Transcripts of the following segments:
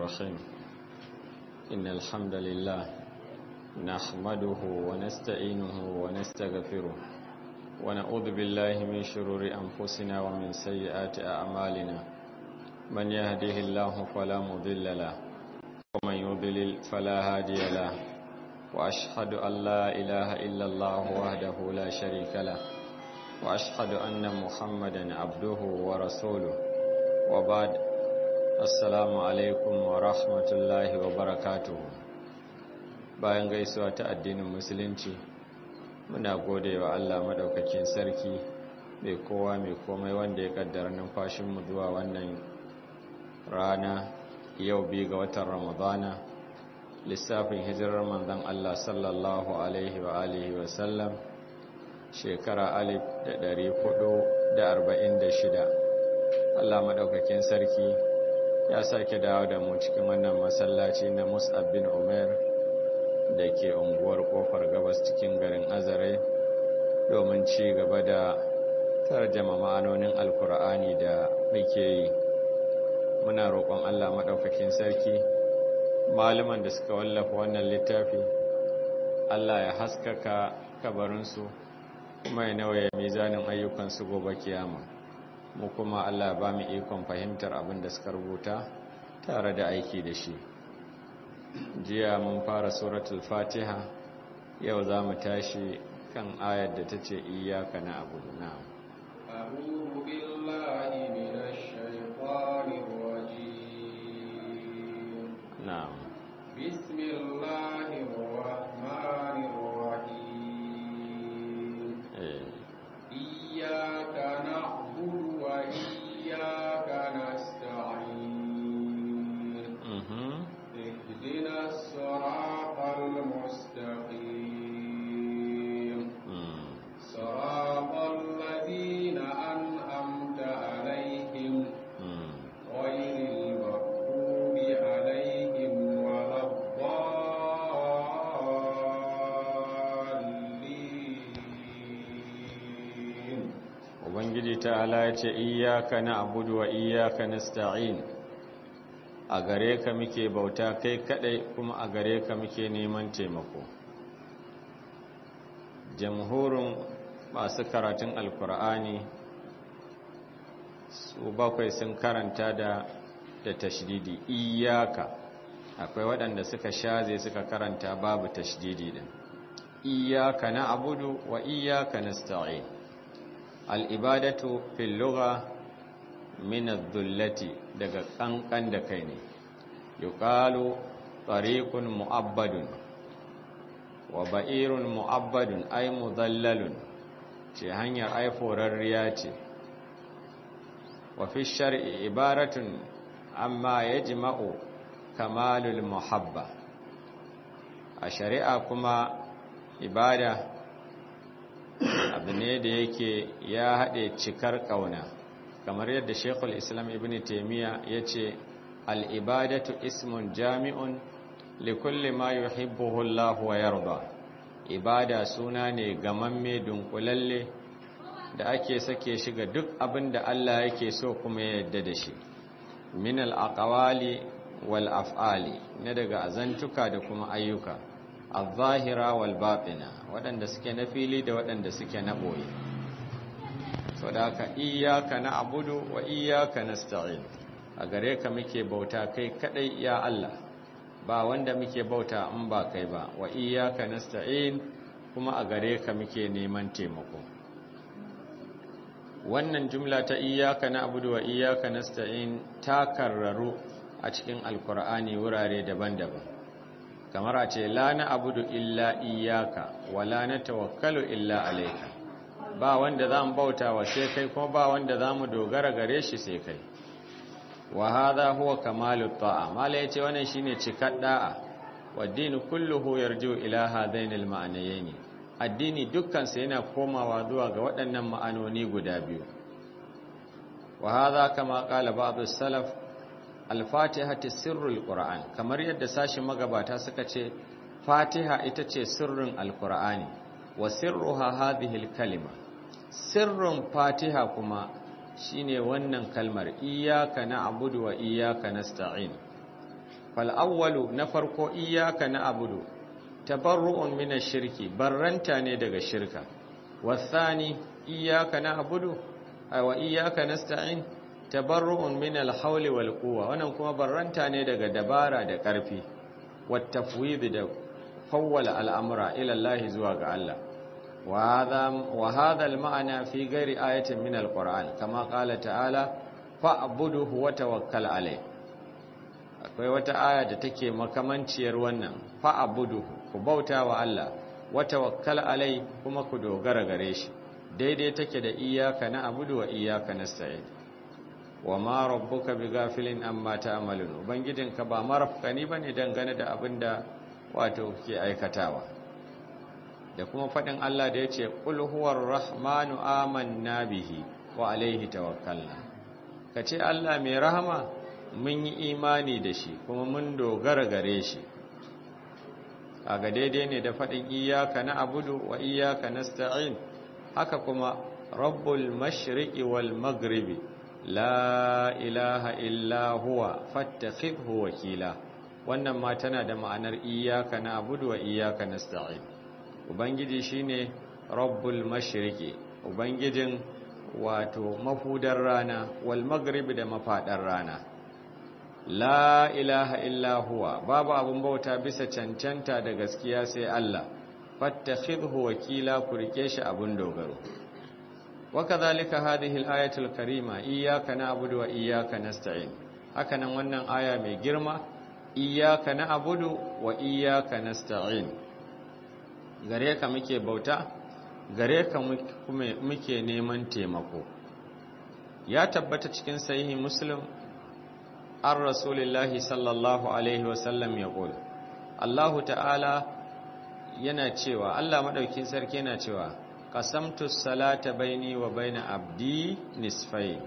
الرحيم إن الحمد لله نحمده ونستعينه ونستغفره ونعوذ بالله من شرور أنفسنا ومن سيئات أعمالنا من يهده الله فلا مضل له ومن يضلل فلا هادي له وأشهد أن لا إله إلا الله وحده لا شريك له وأشهد أن محمدا عبده ورسوله وبعد السلام عليكم ورحمة الله وبركاته bayan gaisuwa ta addinin musulunci muna gode wa Allah madaukakin sarki mai kowa mai komai wanda ya kaddara numfashinmu zuwa wannan rana yau bi ga watan ramadana lissafin hijirar manzon Allah sallallahu alaihi wa alihi wa sallam shekara alif da ɗari hudu da arba'in da shida Allah maɗaukakin sarki ya sake dawo da mu cikin wannan masallaci na mus'ab bin umar da ke unguwar kofar gabas cikin garin azare domin ci gaba da tarjama ma'anonin alkur'ani da muke yi muna roƙon Allah maɗaukakin sarki malaman da suka wallafa wannan littafi Allah ya haskaka kabarinsu kuma ya nawaye mizanin ayyukansu gobe kiyama mu kuma Allah ba mu ikon fahimtar abin da suka rubuta tare da aiki da shi jiya mun fara suratul fatiha yau za mu tashi kan ayar da ta ce iyaka na abu na أعوذ بالله من الشيطان الرجيم na'am بسم الله الرحمن الرحيم eh إياك نعبد وإياك نستعين mhm اهدنا الصراط المستقيم mm صراط الذين أنعمت عليهم mm غير المغضوب عليهم ولا الضالين ubangiji ta'ala ya ce iyaka na abudu wa iyaka nasta'in a gare ka muke bauta kai kadai kuma a gare ka muke neman taimako jamhurin masu karatun alkur'ani su bakwai sun karanta da da tashdidi iyaka akwai waɗanda suka shaze suka karanta babu tashdidi din iyaka na abudu wa iyaka nasta'in al'ibadatu fil lugha min adh-dhullati daga kankan da kai ne yuqalu tariqun mu'abbadun wa ba'irun mu'abbadun ay mudallalun ce hanyar ai forarriya ce wa fi shar'i ibaratun amma yajma'u kamalul muhabba a shari'a kuma ibada abu ne da yake ya haɗe cikar ƙauna kamar yadda shekul islam ibn taimiyya ya ce al'ibadatu ismun jami'un likulli ma yuhibbuhu Allah wa yarda ibada suna ne gamamme dunkulalle da ake sake shi ga duk abin da Allah yake so kuma ya yadda da shi min al'aqawali wal af'ali na daga azantuka da kuma ayyuka al-zahira wal batina waɗanda suke na fili da waɗanda suke na ɓoye so da haka iyaka na abudu wa iyaka nasta'in a gare ka muke bauta kai kadai ya Allah ba wanda muke bauta in ba kai ba wa iyaka nasta'in kuma a gare ka muke neman taimako wannan jumla ta iyaka na abudu wa iyaka nasta'in ta karraru a cikin alkur'ani wurare daban-daban kamar a ce la na abudu illa iyaka wa la na tawakkalu illa alaika ba wanda za mu bauta wa sai kai kuma ba wanda za mu dogara gare shi sai kai wa hadha huwa kamalu ta'a mala yace wannan shine cikar da'a wa dinu kulluhu yarju ila hadainil ma'anayaini addini dukkan sa yana komawa zuwa ga waɗannan ma'anoni guda biyu wa hadha kama qala ba'd as-salaf al-fatihatu sirrul qur'an kamar yadda sashin magabata suka ce fatiha ita ce sirrin al-qur'ani wa sirruha hadhihi al-kalima sirrin fatiha kuma shine wannan kalmar iyyaka na'budu wa iyyaka nasta'in fal awwalu na farko iyyaka na'budu tabarru'un min ash-shirki barranta ne daga shirka wasani iyyaka na'budu wa iyyaka nasta'in tabarru'un min al-hawli wal quwwa wannan kuma barranta ne daga dabara da ƙarfi wat tafwid da fawwala al'amura ila Allah zuwa ga Allah wa hadha al-ma'na fi ghairi ayatin min al-Qur'an kama qala ta'ala fa'buduhu wa tawakkal alayh akwai wata aya da take makamanciyar wannan fa'buduhu ku bauta wa Allah wa tawakkal alai kuma ku dogara gare shi daidai take da iyyaka na'budu wa iyyaka nasta'in wa ma rabbuka bighafilin amma ta'malun ubangijinka ba marafkani bane dangane da abinda wato ke aikatawa da kuma fadin Allah da yace qul huwar rahmanu amanna bihi wa alaihi tawakkalna kace Allah mai rahama mun yi imani da shi kuma mun dogara gare shi kaga daidai ne da faɗin iyaka na abudu wa iyaka nasta'in haka kuma rabbul mashriqi wal maghribi la ilaha illa huwa fattakhidhu wakila wannan ma tana da ma'anar iyaka na abudu wa iyaka nasta'in ubangiji shine rabbul mashriqi ubangijin wato mafudar rana wal maghribi da mafadar rana la ilaha illa huwa babu abun bauta bisa cancanta da gaskiya sai Allah fattakhidhu wakila ku rike shi abun dogaro wakadhalika hadhihi al-ayatu al-karima iyyaka na'budu wa iyyaka nasta'in hakanan wannan aya mai girma iyyaka na'budu wa iyyaka nasta'in gare ka muke bauta gare ka muke neman taimako ya tabbata cikin sahihi muslim an rasulillahi sallallahu alaihi wasallam ya ƙul Allahu ta'ala yana cewa Allah maɗaukin sarki yana cewa qasamtu salata baini wa baina abdi nisfai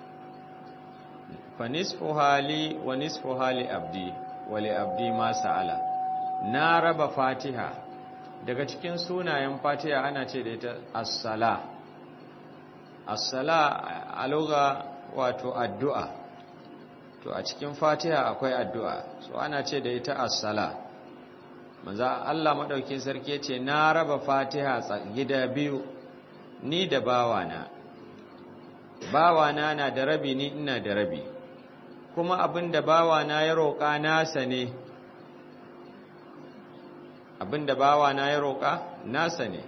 fa nisfu hali wa nisfu hali abdi wa li abdi ma sa'ala na raba fatiha daga cikin sunayen fatiha ana ce da ita as-sala as-sala a lugha wato addu'a to a cikin fatiha akwai addu'a so ana ce da ita as-sala maza Allah madaukin sarki ce na raba fatiha gida biyu ni da bawana bawana na da rabi ni ina da rabi kuma abinda bawana ya roƙa nasa ne abinda bawana ya roƙa nasa ne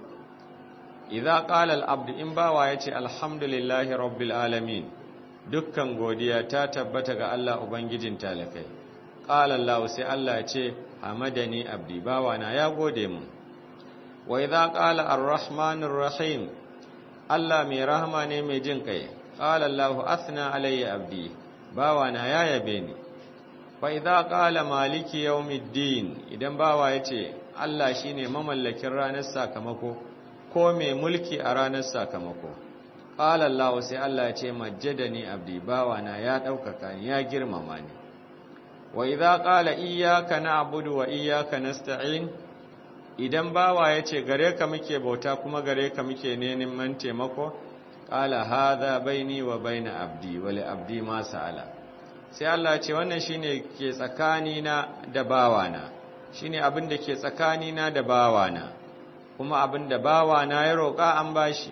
idza qala al-abd in bawa yace alhamdulillahi rabbil alamin dukkan godiya ta tabbata ga Allah Ubangijin talakai. Ƙala Allah sai Allah ce, Hamadani abdi bawana ya gode mu. Wa idza qala ar-Rahmanir Rahim Allah mai rahama ne mai jin kai. Ƙala Allah athna alayya abdi bawana ya yabe ni. Fa idza qala Maliki yawmiddin idan bawa yace Allah shine mamallakin ranar sakamako ko mai mulki a ranar sakamako. Ƙala Allah sai Allah ce majjadani abdi bawana ya ɗaukaka ni ya girmama ni. Wa idza qala iyyaka na'budu wa iyyaka nasta'in idan bawa yace gare ka muke bauta kuma gare ka muke neman taimako qala hadha baini wa baina abdi wa li abdi ma sa'ala sai Allah ce wannan shine ke tsakani na da bawana shine abin da ke tsakani na da bawana kuma abin da bawana ya roƙa an bashi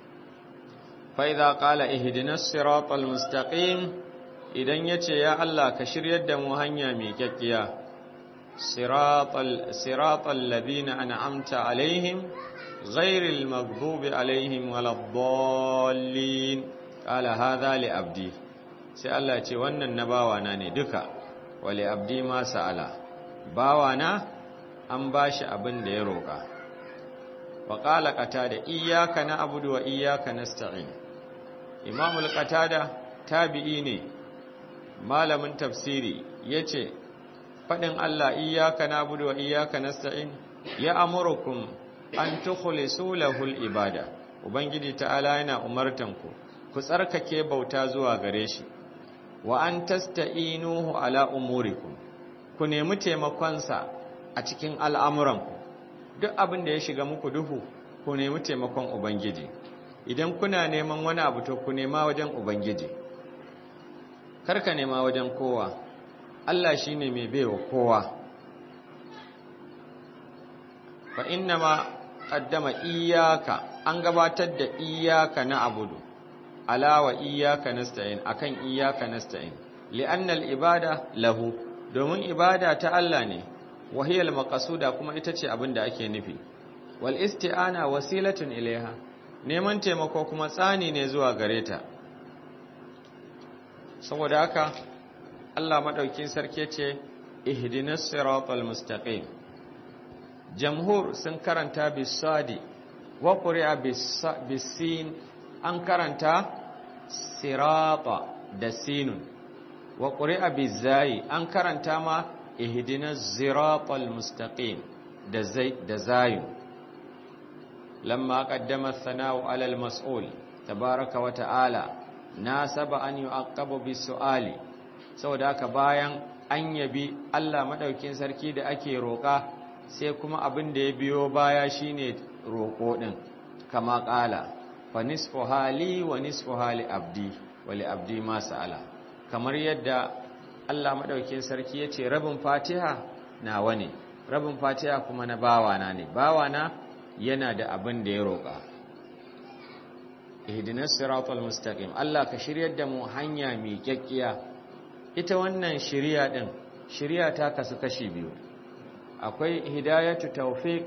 فإذا قال اهدنا الصراط المستقيم idan yace ya Allah ka shiryar da mu hanya mai kyakkiya siratal siratal ladina an'amta alaihim ghairil maghdubi alaihim waladdallin qala hadha li abdi sai Allah ce wannan na bawana ne duka wali abdi ma sa'ala bawana an bashi abin da ya roka wa qala qatada iyyaka na'budu wa iyyaka nasta'in imamul qatada tabi'i ne malamin tafsiri yace fadin Allah iyyaka na'budu wa iyyaka nasta'in ya amurukum an tukhlisu lahul ibada ubangiji ta'ala yana umartan ku ku tsarkake bauta zuwa gare shi wa an tasta'inuhu ala umurikum ku nemi taimakon sa a cikin al'amuranku duk abin da ya shiga muku duhu ku nemi taimakon ubangiji idan kuna neman wani abu to ku nema wajen ubangiji karka nema wajen kowa Allah shine mai baiwa kowa fa inna ma qaddama iyyaka an gabatar da iyyaka na abudu ala wa iyyaka nasta'in akan iyyaka nasta'in li'anna al-ibada lahu domin ibada ta Allah ne wahiyal maqsuda kuma ita ce abin da ake nufi wal isti'ana wasilatun ilaiha neman taimako kuma tsani ne zuwa gare ta saboda haka Allah madaukin sarki ce ihdinas siratal mustaqim jamhur sun karanta bisadi wa quri'a bisin an karanta sirata da sinun wa quri'a bizai an karanta ma ihdinas siratal mustaqim da zai da zayun lamma qaddama thanau ala al-mas'ul tabaaraka wa ta'ala nasaba an yu'aqqabu bis-su'ali saboda haka bayan an yabi Allah madaukin sarki da ake roƙa sai kuma abin da ya biyo baya shine roƙo din kama ƙala fa nisfu hali wa nisfu hali abdi wa li abdi ma sa'ala kamar yadda Allah madaukin sarki yace rabin Fatiha nawa ne rabin Fatiha kuma na bawana ne bawana yana da abin da ya roƙa ihdinas siratal mustaqim Allah ka shiryar da mu hanya mai kyakkiya ita wannan shiriya din shiriya ta kasu kashi biyu akwai hidayatu tawfiq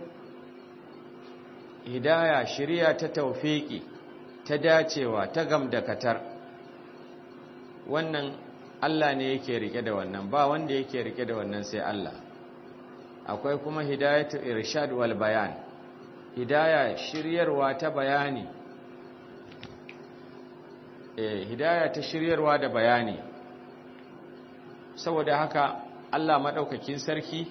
hidaya shiriya ta tawfiki ta dacewa ta gamdakatar wannan Allah ne yake rike da wannan ba wanda yake rike da wannan sai Allah akwai kuma hidayatu irshad wal bayan hidaya shiryarwa ta bayani eh hidaya ta shiryarwa da bayani saboda haka Allah madaukakin sarki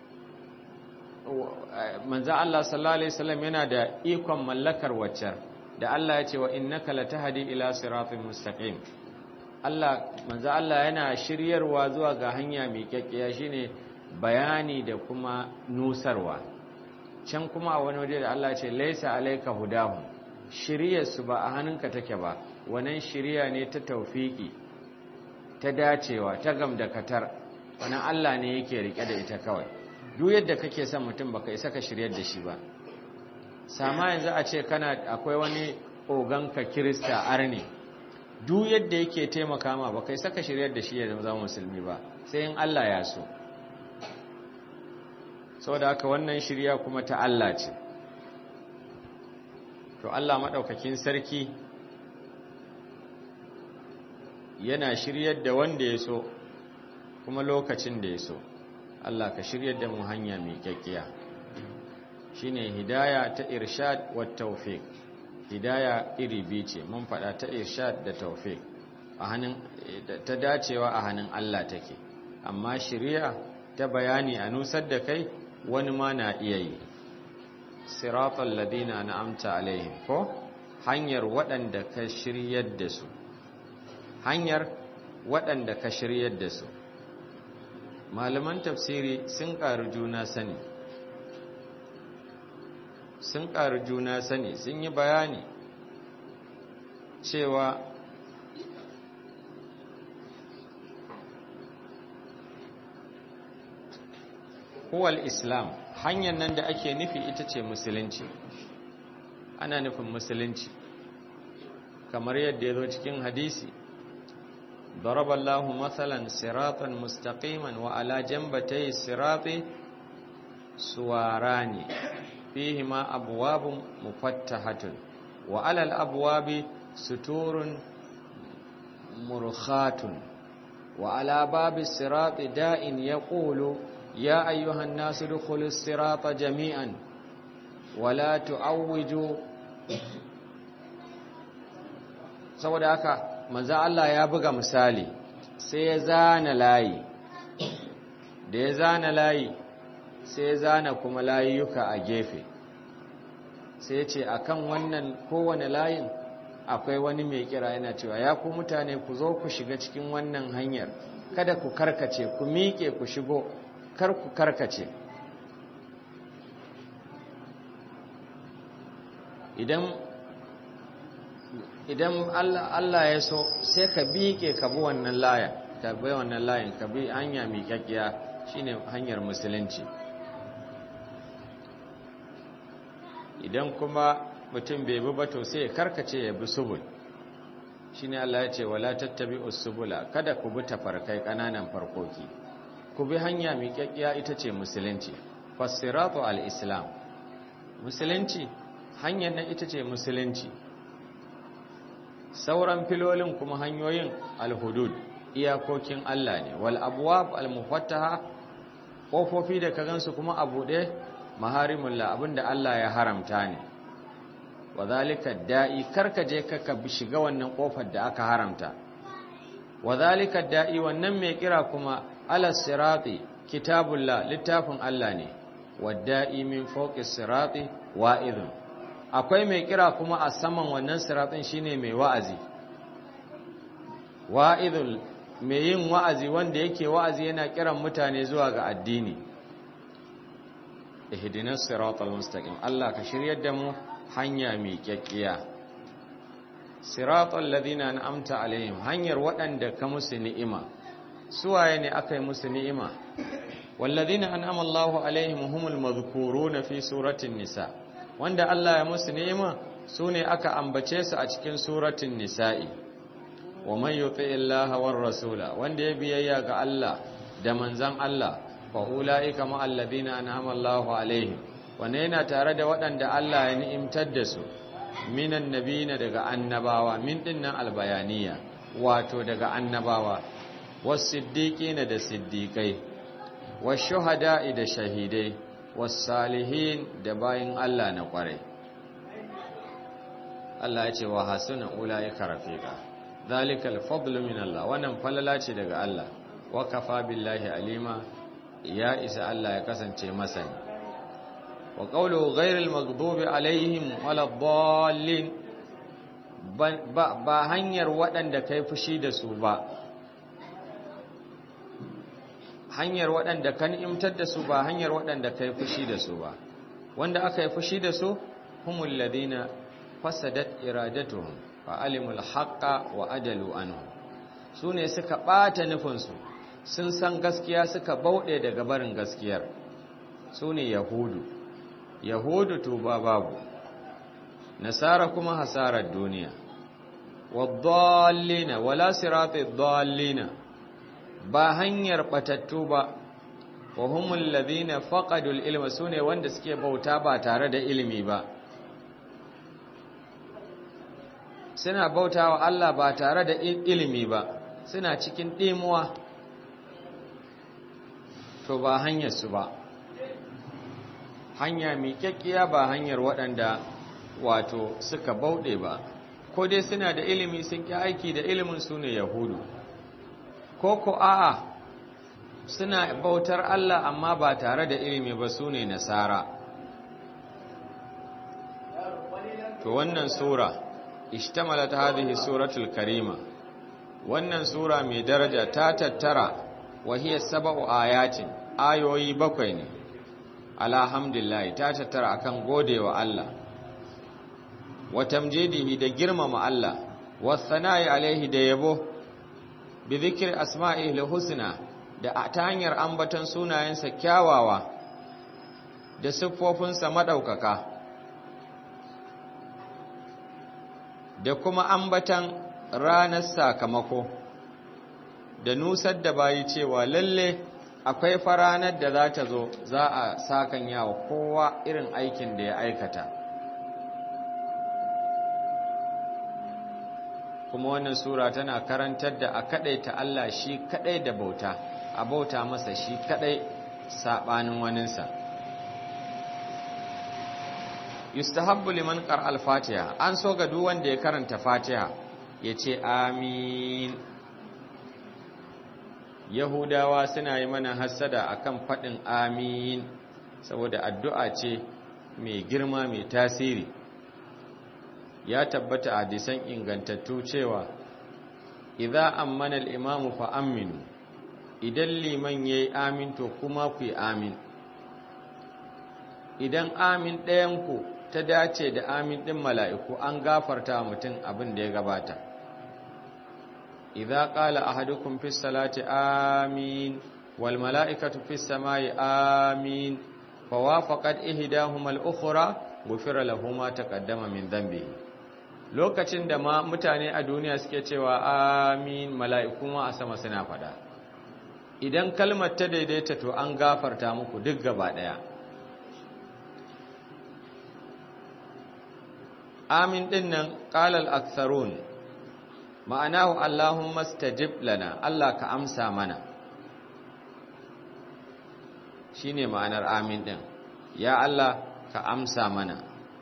manzo Allah sallallahu alaihi wasallam yana da ikon mallakar waccar da Allah ya ce wa innaka latahdi ila siratin mustaqim Allah manzo Allah yana shiryarwa zuwa ga hanya mai kyakkiya shine bayani da kuma nusarwa can kuma a wani waje da Allah ya ce laisa alayka hudahum shiryarsu ba a hannunka take ba wannan shirya ne ta taufiki ta dacewa ta gamdakatar wannan Allah ne yake rike da ita kawai duk yadda kake son mutum baka isa ka shiryar da shi ba sama yanzu a ce kana akwai wani oganka kirista arne duk yadda yake taimaka ma baka isa ka shiryar da shi ya zama musulmi ba sai in Allah ya so saboda haka wannan shirya kuma ta Allah ce to Allah madaukakin sarki yana shiryar da wanda ya so kuma lokacin da ya so Allah ka shiryar da mu hanya mai kyakkiya shine hidaya ta irshad wa tawfiq hidaya iri biyu ce mun faɗa ta irshad da tawfiq a hannun ta dacewa a hannun Allah take amma shiriya ta bayani a nusar da kai wani ma na iya yi siratal ladina na'amta alaihim ko hanyar waɗanda ka shiryar da su hanyar waɗanda ka shiryar da su malaman tafsiri sun ƙaru juna sani sun ƙaru juna sani sun yi bayani cewa huwal islam hanyar nan da ake nufi ita ce musulunci ana nufin musulunci kamar yadda ya zo cikin hadisi ضرب الله مثلا صراطا مستقيما وعلى جنبتي الصراط سواران فيهما أبواب مفتحة وعلى الأبواب ستور مرخات وعلى باب الصراط داء يقول يا أيها الناس ادخلوا الصراط جميعا ولا تعوجوا saboda haka manzo Allah ya buga misali sai ya zana layi da ya zana layi sai ya zana kuma layuka a gefe sai ya ce akan wannan kowane layin akwai wani mai kira yana cewa ya ku mutane ku zo ku shiga cikin wannan hanyar kada ku karkace ku miƙe ku shigo kar ku karkace idan idan Allah ya so sai ka biƙe ka bi wannan laya ka bai wannan layin ka bi hanya mai kyakkiya shine hanyar musulunci idan kuma mutum bai bi ba to sai ya karkace ya bi subul shine Allah ya ce wala tattabi usbula kada ku bi tafarkai kananan farkoki ku bi hanya mai kyakkiya ita ce musulunci fasiratu al-islam musulunci hanyar nan ita ce musulunci sauran filolin kuma hanyoyin al-hudud iyakokin Allah ne wal abwab al-mufattaha kofofi da ka gansu kuma a buɗe maharimullah abinda Allah ya haramta ne wadhalika da'i karka je ka shiga wannan kofar da aka haramta wadhalika da'i wannan mai kira kuma ala sirati kitabullah littafin Allah ne wadda'i min fawqi sirati wa'idun akwai mai kira kuma a saman wannan siratin shine mai wa'azi wa'idul mai yin wa'azi wanda yake wa'azi yana kiran mutane zuwa ga addini ihdinas siratal mustaqim Allah ka shiryar da mu hanya mai kyakkiya siratal ladina an'amta alaihim hanyar waɗanda ka musu ni'ima suwaye ne aka yi musu ni'ima walladina an'ama Allahu alaihim humul madhkuruna fi suratin nisa wanda Allah ya musu ni'ima sune aka ambace su a cikin suratin nisa'i wa man yuti illaha war rasula wanda ya biyayya ga Allah da manzon Allah fa ulaika ma alladhina an'ama Allahu alaihim wanda yana tare da waɗanda Allah ya ni'imtar da su minan nabiyina daga annabawa min dinnan albayaniya wato daga annabawa was-siddiqina da siddiqai wash-shuhada'i da shahidai was-salihin da bayin Allah na kwarai Allah ya ce wa hasuna ulaika rafiqa zalikal fadlu min Allah wannan falala ce daga Allah wa kafa billahi alima ya isa Allah ya kasance masani wa qawlu ghayril maghdubi alaihim waladdallin ba hanyar waɗanda kai fushi da su ba hanyar waɗanda kan imtar da su ba hanyar waɗanda kai fushi da su ba wanda aka yi fushi da su humul ladina fasadat iradatuhum fa alimul haqqa wa adalu anhu su ne suka ɓata nufinsu sun san gaskiya suka bauɗe daga barin gaskiyar su ne yahudu yahudu tuba babu nasara kuma hasarar duniya waddallina wala sirati dallina ba hanyar batattu ba wa humul ladina faqadul ilma sune wanda suke bauta ba tare da ilimi ba suna bautawa Allah ba tare da ilimi ba suna cikin dimuwa to ba hanyar su ba hanya mai kyakkiya ba hanyar waɗanda wato suka bauɗe ba ko dai suna da ilimi sun ƙi aiki da ilimin su ne yahudu ko ko a'a suna bautar Allah amma ba tare da ilimi ba su ne nasara to wannan sura ishtamalat hadhihi suratul karima wannan sura mai daraja ta tattara wa hiya sab'u ayatin ayoyi bakwai ne alhamdulillah ta tattara akan godewa Allah wa tamjidihi da girmama Allah wa sana'i alaihi da yabo bi zikri asma'ihi husna da ta hanyar ambaton sunayensa kyawawa da siffofinsa madaukaka da kuma ambatan ranar sakamako da nusar da bayi cewa lalle akwai faranar da za ta zo za a sakan yawa kowa irin aikin da ya aikata kuma wannan sura tana karantar da a ta Allah shi kadai da bauta a bauta masa shi kadai sabanin waninsa yustahabbu liman qara al-fatiha an so ga duk wanda ya karanta fatiha yace amin yahudawa suna yi mana hasada akan fadin amin saboda addu'a ce mai girma mai tasiri ya tabbata a hadisan ingantattu cewa idza ammana al-imamu fa aminu idan liman yayi amin to kuma ku yi amin idan amin ɗayan ku ta dace da amin ɗin mala'iku an gafarta mutum abin da ya gabata idza qala ahadukum fis salati amin wal mala'ikatu fis samai amin fawafaqat ihdahuma al ukhra ghufira lahu ma taqaddama min dhanbihi lokacin da ma mutane a duniya suke cewa amin mala'iku ma a sama suna fada idan kalmar ta daidaita to an gafarta muku duk gaba daya amin din nan qalal aktharun ma'anahu allahumma stajib lana Allah ka amsa mana shine ma'anar amin din ya Allah ka amsa mana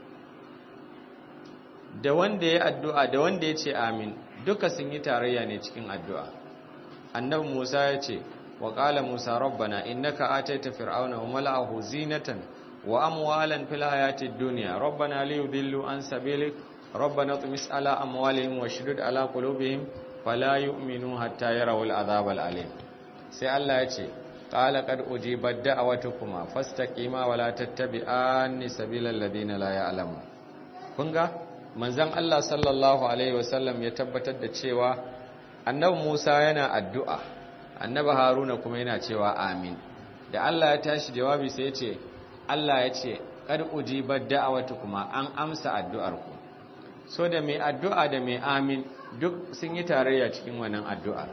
da wanda ya addu'a da wanda ya ce amin duka sun yi tarayya ne cikin addu'a annabi Musa ya ce wa qala Musa rabbana innaka ataita fir'auna wa mala'ahu zinatan wa amwalan fil hayatid dunya rabbana liyudillu an sabilik rabbana tumis ala amwalihim wa shudud ala qulubihim fala yu'minu hatta yarawul azabal alim sai Allah ya ce qala qad ujibat da'awatukuma fastaqima wa la tattabi'anni sabilal ladina la ya'lamun kun ga manzon Allah sallallahu alaihi wasallam ya tabbatar da cewa annabi Musa yana addu'a annabi Haruna kuma yana cewa amin da Allah ya tashi jawabi sai ya ce Allah ya ce kad ujibat da'awatukuma an amsa addu'arku so da mai addu'a da mai amin duk sun yi tarayya cikin wannan addu'ar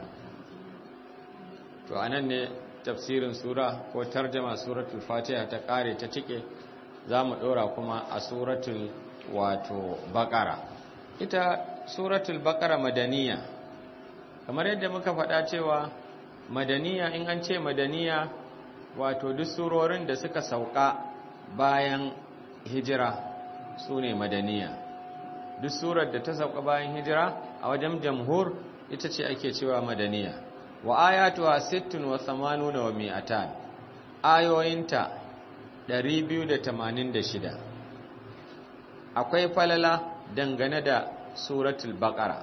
to anan ne tafsirin sura ko tarjama suratul fatiha ta kare ta cike za mu ɗora kuma a suratul wato bakara ita suratul bakara madaniya kamar yadda muka faɗa cewa madaniya in an ce madaniya wato duk surorin da suka sauka bayan hijira su ne madaniya duk surar da ta sauka bayan hijira a wajen jamhur ita ce ake cewa madaniya wa ayatuha sittun wa samanuna wa mi'atan ayoyinta 286 akwai falala dangane da suratul baqara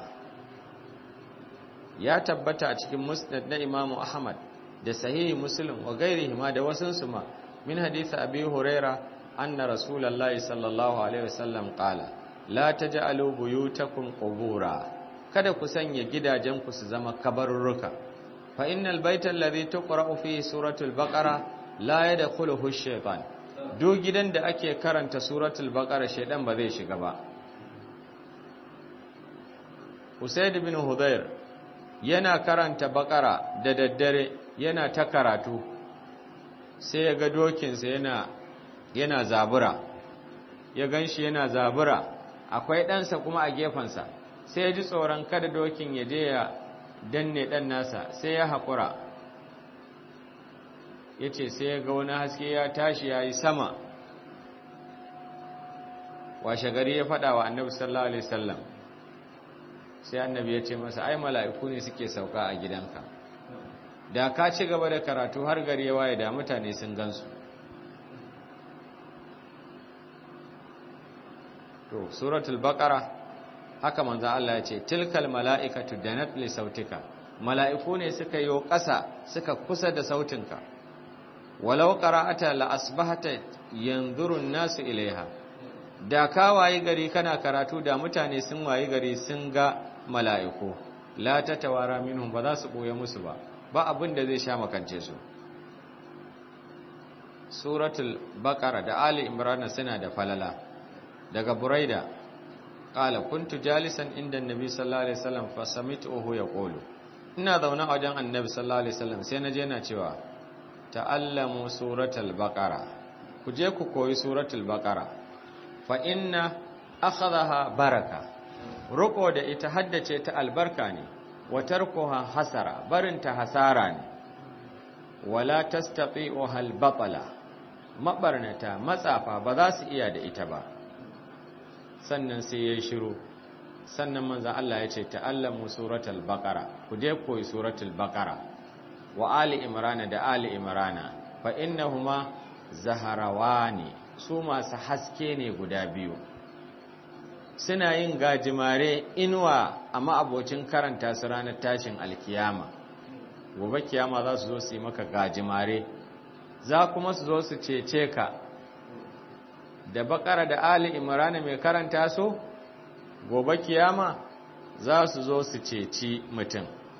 ya tabbata a cikin musnad na imamu ahmad da sahihi muslim wa gairihi ma da wasunsu ma min hadisi abi huraira anna rasulullahi sallallahu alaihi wasallam qala la taj'alu buyutakum qubura kada ku sanya gidajenku su zama kabarurruka fa innal baita alladhi tuqra'u fihi suratul baqara la yadkhuluhu ash-shaytan duk gidan da ake karanta suratul baqara shaydan ba zai shiga ba Usaid bin Hudayr yana karanta baqara da daddare yana ta karatu sai ya ga dokinsa yana yana zabura ya ganshi yana zabura akwai ɗansa kuma a gefensa sai ya ji tsoron kada dokin ya je ya danne ɗan nasa sai ya haƙura ya ce sai ya ga wani haske ya tashi ya yi sama washe gari ya faɗa wa annabi sallallahu alaihi wasallam sai annabi ya ce masa ai mala'iku ne suke sauka a gidanka da ka ci gaba da karatu har gari ya waye da mutane sun gansu to suratul baqara haka manzo Allah ya ce tilkal mala'ikatu danat li sautika mala'iku ne suka yi ƙasa suka kusa da sautinka walau qara'ata la asbahata yanzurun nasu ilaiha da ka wayi gari kana karatu da mutane sun wayi gari sun ga mala'iku la tatawara minhum ba za su boye musu ba ba abin da zai sha makance su suratul baqara da ali imran suna da falala daga buraida qala kuntu jalisan inda annabi sallallahu alaihi wasallam fa sami'tuhu yaqulu ina zaune a wajen annabi sallallahu alaihi wasallam sai naje yana cewa ta'allamu suratul baqara ku je ku koyi suratul baqara fa inna akhadha baraka ruko da ita haddace ta albarka ne wa tarkuha hasara barinta hasara ne wala tastati'uha albatala mabarnata matsafa ba za su iya da ita ba sannan sai ya shiru sannan manzan Allah ya ce ta'allamu suratul baqara ku je koyi suratul baqara wa ali imrana da ali imrana fa innahuma zaharawani su masu haske ne guda biyu suna yin gajimare inuwa a ma'abocin karanta su ranar tashin alkiyama gobe kiyama za su zo su yi maka gajimare za kuma su zo su cece ka da bakara da ali imrana mai karanta su gobe kiyama za su zo su ceci mutum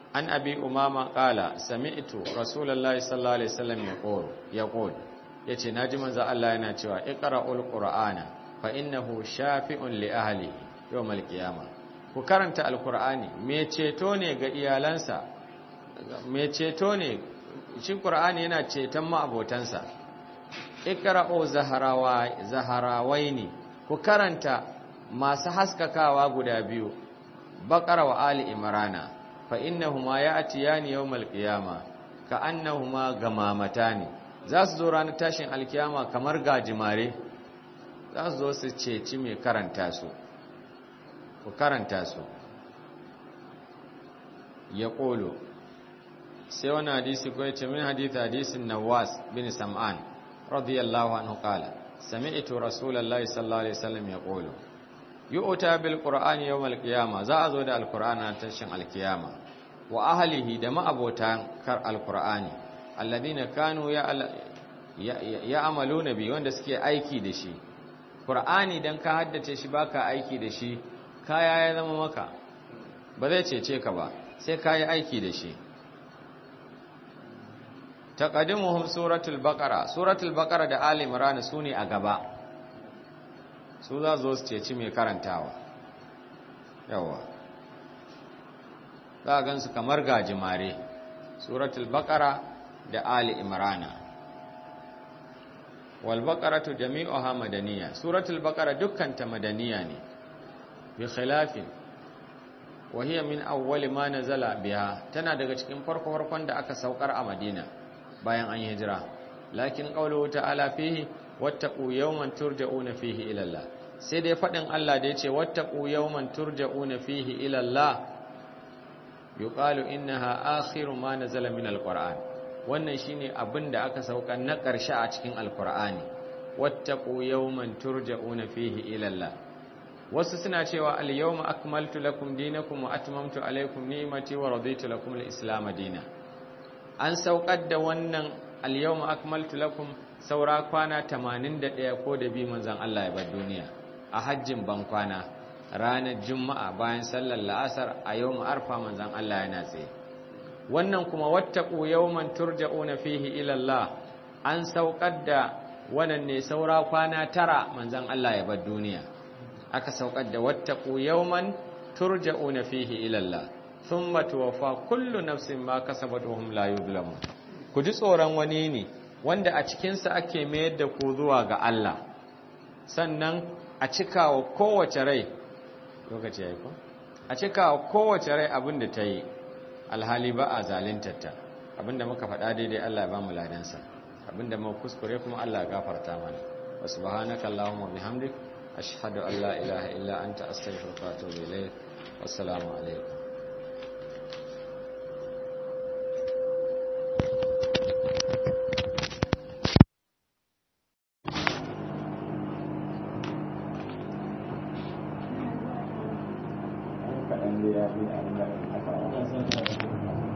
an abi umama qala sami'tu rasulullahi sallallahu alaihi wasallam yaqul yaqul yace naji manzo Allah yana cewa iqra'ul qur'ana fa innahu shafi'un li ahli yawmal qiyamah ku karanta alqur'ani me ceto ne ga iyalansa me ceto ne shi qur'ani yana ceton ma'abotansa iqra'u zaharawai zaharawaini ku karanta masu haskakawa guda biyu baqara wa ali imrana fa innahuma ya'tiyani yawmal qiyama ka annahuma gamamatani za su zo ranar tashin alkiyama kamar gajimare za su zo su ceci mai karanta su ku karanta su ya ƙolo sai wani hadisi ko ya ce min hadisi hadisin nawas bin sam'an radiyallahu anhu qala sami'tu rasulullahi sallallahu alaihi wasallam ya ƙolo yu'ta bil qur'ani yawmal qiyama za a zo da alqur'ani na tashin alkiyama wa ahlihi da ma'abotan kar alqur'ani alladhina kanu ya'maluna bi wanda suke aiki da shi qur'ani dan ka haddace shi baka aiki da shi kaya ya zama maka ba zai cece ka ba sai ka yi aiki da shi taqaddimuhum suratul baqara suratul baqara da ali imran sune a gaba su za zo su ceci mai karantawa yawa za a gansu kamar gajimare suratul baqara da ali imran wal baqaratu jami'uha madaniya suratul baqara dukkan ta madaniya ne bi khilafin wa hiya min awwali ma nazala biha tana daga cikin farko farkon da aka saukar a Madina bayan an hijira lakin qawluhu ta'ala fihi wattaqu yawman turja'una fihi ila Allah sai dai fadin Allah da yace wattaqu yawman turja'una fihi ila Allah yuqalu innaha akhiru ma nazala min alquran wannan shine abin da aka sauka na ƙarshe a cikin alqur'ani wattaqu yawman turja'una fihi ila Allah wasu suna cewa al-yawma akmaltu lakum dinakum wa atmamtu alaykum ni'mati wa raditu lakum al-islam dinan an saukar da wannan al-yawma akmaltu lakum saura kwana 81 ko da bi manzon Allah ya bar duniya a hajjin ban kwana ranar juma'a bayan sallar la'asar a yawm arfa manzon Allah yana tsaye wannan kuma wattaqu yawman turja'una fihi ila Allah an saukar da wannan ne saura kwana tara manzon Allah ya bar duniya aka saukar da wattaqu yawman turja'una fihi ila Allah thumma tuwaffa kullu nafsin ma kasabat wa hum la yuzlamun ku ji tsoron wani ne wanda a cikin sa ake mayar da ku zuwa ga Allah sannan a cikawa kowace rai lokaci yayi ko a cikawa kowace rai abin da ta yi alhali ba a zaluntarta abinda muka faɗa daidai Allah ya ba mu ladansa abinda muka kuskure kuma Allah ya gafarta mana wa subhanaka allahumma bihamdika أشهد أن لا إله إلا أنت أستغفرك وأتوب إليك والسلام عليكم kaɗan da ya fi a